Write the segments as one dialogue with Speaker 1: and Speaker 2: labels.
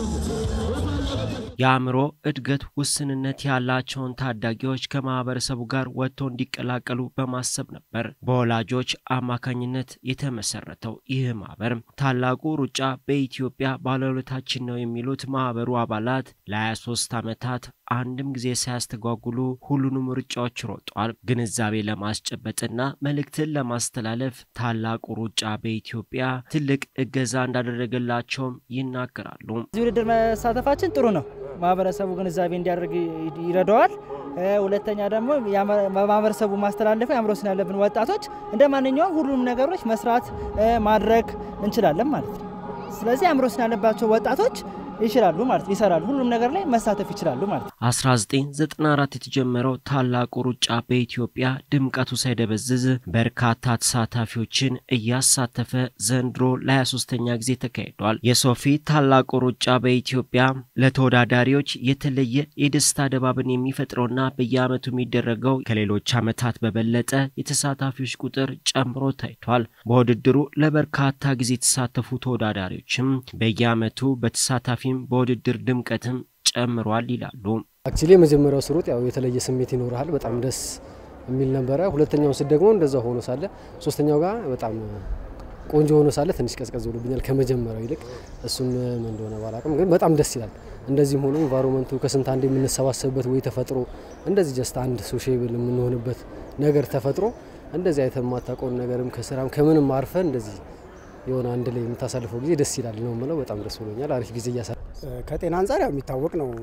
Speaker 1: የአእምሮ እድገት ውስንነት ያላቸውን ታዳጊዎች ከማህበረሰቡ ጋር ወጥተው እንዲቀላቀሉ በማሰብ ነበር በወላጆች አማካኝነት የተመሰረተው። ይህ ማህበር ታላቁ ሩጫ በኢትዮጵያ ባለውለታችን ነው የሚሉት ማህበሩ አባላት ለ23 ዓመታት አንድም ጊዜ ሳያስተጓጉሉ ሁሉንም ሩጫዎች ሮጠዋል። ግንዛቤ ለማስጨበጥና መልእክትን ለማስተላለፍ ታላቁ ሩጫ በኢትዮጵያ ትልቅ እገዛ እንዳደረገላቸውም ይናገራሉ።
Speaker 2: እዚህ ውድድር መሳተፋችን ጥሩ ነው። ማህበረሰቡ ግንዛቤ እንዲያደርግ ይረዳዋል። ሁለተኛ ደግሞ ማህበረሰቡ ማስተላለፈው የአእምሮ ውስን ያለብን ወጣቶች እንደ ማንኛውም ሁሉም ነገሮች መስራት ማድረግ እንችላለን ማለት ነው። ስለዚህ የአእምሮ ውስን ያለባቸው ወጣቶች ይችላሉ ማለት ነው። ይሰራሉ፣ ሁሉም ነገር ላይ መሳተፍ ይችላሉ ማለት ነው።
Speaker 1: 1994 የተጀመረው ታላቁ ሩጫ በኢትዮጵያ ድምቀቱ ሳይደበዝዝ በርካታ ተሳታፊዎችን እያሳተፈ ዘንድሮ ለ23ኛ ጊዜ ተካሂዷል። የሶፊ ታላቁ ሩጫ በኢትዮጵያ ለተወዳዳሪዎች የተለየ የደስታ ድባብን የሚፈጥረውና በየዓመቱ የሚደረገው ከሌሎች ዓመታት በበለጠ የተሳታፊዎች ቁጥር ጨምሮ ታይቷል። በውድድሩ ለበርካታ ጊዜ የተሳተፉ ተወዳዳሪዎችም በየዓመቱ በተሳታፊ በውድድር ድምቀትም ጨምሯል ይላሉ።
Speaker 3: አክቹሊ የመጀመሪያው ስሮጥ ያው የተለየ ስሜት ይኖርሃል። በጣም ደስ የሚል ነበረ። ሁለተኛው ስት ደግሞ እንደዛ ሆኖ ሳለ ሶስተኛው ጋር በጣም ቆንጆ ሆኖ ሳለ ትንሽ ቀዝቀዝ ብሎብኛል ከመጀመሪያው ይልቅ። እሱም ምን እንደሆነ ባላቅም ግን በጣም ደስ ይላል። እንደዚህም ሆኖ ኢንቫይሮንመንቱ ከስንት አንድ የምንሰባሰብበት ወይ ተፈጥሮ እንደዚህ ጀስት አንድ ሶሼብል የምንሆንበት ነገር ተፈጥሮ እንደዚህ አይተህ የማታውቀውን ነገርም ከስራም ከምንም አርፈ እንደዚህ የሆነ አንድ ላይ የምታሳልፈው ጊዜ ደስ ይላል ነው የምለው። በጣም ደስ ብሎኛል። አሪፍ ጊዜ እያሳ
Speaker 4: ከጤና አንጻር ያው የሚታወቅ ነው።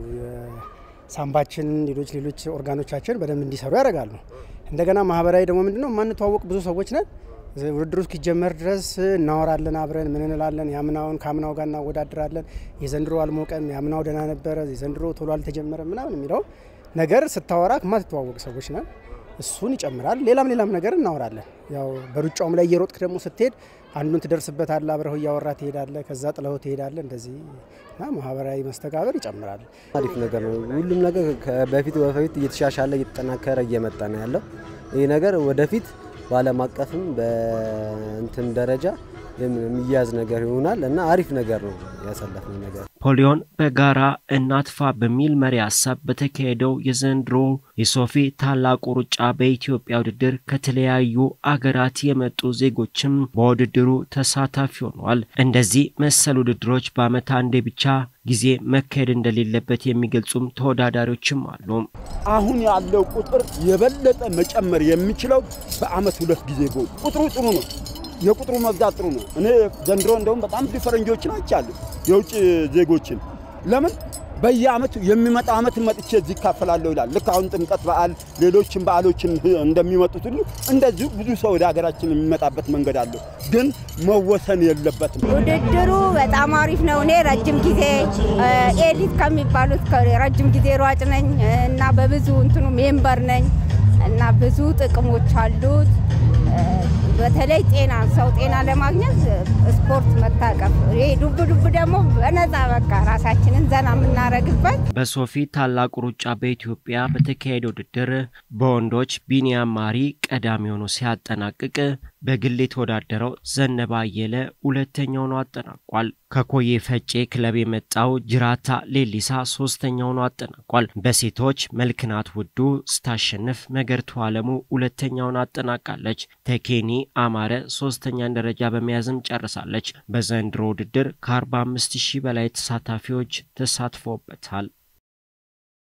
Speaker 4: ሳምባችን፣ ሌሎች ሌሎች ኦርጋኖቻችን በደንብ እንዲሰሩ ያደርጋሉ። እንደገና ማህበራዊ ደግሞ ምንድነው የማንተዋወቅ ብዙ ሰዎች ነን። ውድድሩ እስኪጀመር ድረስ እናወራለን፣ አብረን ምን እንላለን። ያምናውን ከአምናው ጋር እናወዳድራለን። የዘንድሮ አልሞቀም፣ ያምናው ደህና ነበረ፣ የዘንድሮ ቶሎ አልተጀመረም ምናምን የሚለው ነገር ስታወራ ከማትተዋወቅ ሰዎች ነን። እሱን ይጨምራል። ሌላም ሌላም ነገር እናወራለን። ያው በሩጫውም ላይ እየሮጥክ ደግሞ ስትሄድ አንዱን ትደርስበታለህ፣ አብረው እያወራ ትሄዳለህ፣ ከዛ ጥለው ትሄዳለህ። እንደዚህ እና ማህበራዊ መስተጋበር ይጨምራል።
Speaker 3: አሪፍ ነገር ነው። ሁሉም ነገር በፊት በፊት እየተሻሻለ እየተጠናከረ እየመጣ ነው ያለው። ይህ ነገር ወደፊት በዓለም አቀፍም በእንትን ደረጃ የሚያዝ ነገር ይሆናል እና አሪፍ ነገር ነው ያሳለፍነው ነገር።
Speaker 1: ፖሊዮን በጋራ እናጥፋ በሚል መሪ ሀሳብ በተካሄደው የዘንድሮ የሶፊ ታላቁ ሩጫ በኢትዮጵያ ውድድር ከተለያዩ አገራት የመጡ ዜጎችም በውድድሩ ተሳታፊ ሆነዋል። እንደዚህ መሰል ውድድሮች በዓመት አንዴ ብቻ ጊዜ መካሄድ እንደሌለበት የሚገልጹም ተወዳዳሪዎችም አሉ።
Speaker 5: አሁን ያለው ቁጥር የበለጠ መጨመር የሚችለው በዓመት ሁለት ጊዜ ቢሆን ቁጥሩ ጥሩ ነው። የቁጥሩ መብዛት ጥሩ ነው። እኔ ዘንድሮ እንደውም በጣም ብዙ ፈረንጆችን አይቻለሁ፣ የውጭ ዜጎችን። ለምን በየዓመቱ የሚመጣው ዓመት መጥቼ እዚህ ይካፈላለሁ ይላል። ልክ አሁን ጥምቀት በዓል፣ ሌሎችን በዓሎችን እንደሚመጡት ሁሉ እንደዚሁ ብዙ ሰው ወደ ሀገራችን የሚመጣበት መንገድ አለው። ግን መወሰን የለበትም።
Speaker 6: ውድድሩ በጣም አሪፍ ነው። እኔ ረጅም ጊዜ ኤሊት ከሚባሉት ረጅም ጊዜ ሯጭ ነኝ እና በብዙ እንትኑ ሜምበር ነኝ እና ብዙ ጥቅሞች አሉት። በተለይ ጤና ሰው ጤና ለማግኘት ስፖርት መታቀፍ፣ ይሄ ዱብ ዱብ ደግሞ በነፃ በቃ ራሳችንን ዘና የምናደርግበት።
Speaker 1: በሶፊ ታላቁ ሩጫ በኢትዮጵያ በተካሄደ ውድድር በወንዶች ቢኒያም ማሪ ቀዳሚ ሆኖ ሲያጠናቅቅ በግል የተወዳደረው ዘነበ አየለ ሁለተኛ ሆኖ አጠናቋል። ከኮዬ ፈጬ ክለብ የመጣው ጅራታ ሌሊሳ ሶስተኛ ሆኖ አጠናቋል። በሴቶች መልክናት ውዱ ስታሸንፍ መገርቱ አለሙ ሁለተኛውን አጠናቃለች። ተኬኒ አማረ ሶስተኛን ደረጃ በመያዝም ጨርሳለች። በዘንድሮ ውድድር ከ45 ሺህ በላይ ተሳታፊዎች ተሳትፎበታል።